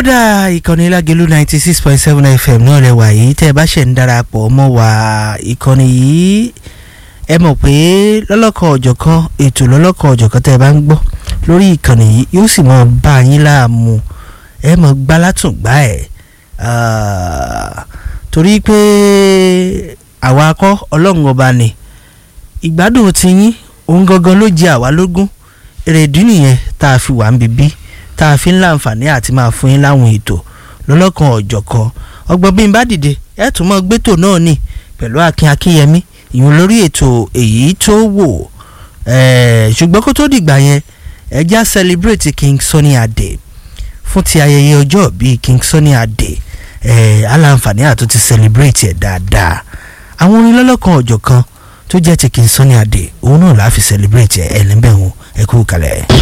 kódà ìkànnì lágẹ̀lú ninety six point seven fm náà rẹ wà yìí tẹ́ ẹ bá ṣẹ̀ ń darapọ̀ mọ́ wa ìkànnì yìí ẹ mọ̀ pé lọ́lọ́kọ̀ ọ̀jọ̀kan ètò lọ́lọ́kọ̀ ọ̀jọ̀kan tẹ́ ẹ bá ń gbọ́ lórí ìkànnì yìí yóò sì mọ̀ bá yín láàmú ẹ mọ̀ gbá látùngbá ẹ̀ torí pé àwa akọ́ ọlọ́run ọba ni ìgbádùn ti yín òun gangan ló jẹ àwa lógún èrèdí nìyẹn tá a fi wà ń bíbí tá a fi ń láǹfààní àti máa fún yín láwọn ètò lọ́lọ́kan ọ̀jọ̀kan ọgbọ́n bí n bá dìde ẹ̀ tún mọ́ gbẹ́tò náà nì pẹ̀lú akin akínyẹmí ìyún lórí ètò èyí tó wò ṣùgbọ́n kó tó dìgbà yẹn ẹ já celebrate King Sunny Adé fún ti ayẹyẹ ọjọ́ bíi King Sunny Adé aláǹfààní àti ti celebrate ẹ̀ dáadáa àwọn orin lọ́lọ́kan ọ̀jọ̀kan tó jẹ́ ti King Sunny Adé òun náà la fi celebrate ẹ̀ ẹ̀ níbẹ̀ wọn ẹ kú kalẹ̀.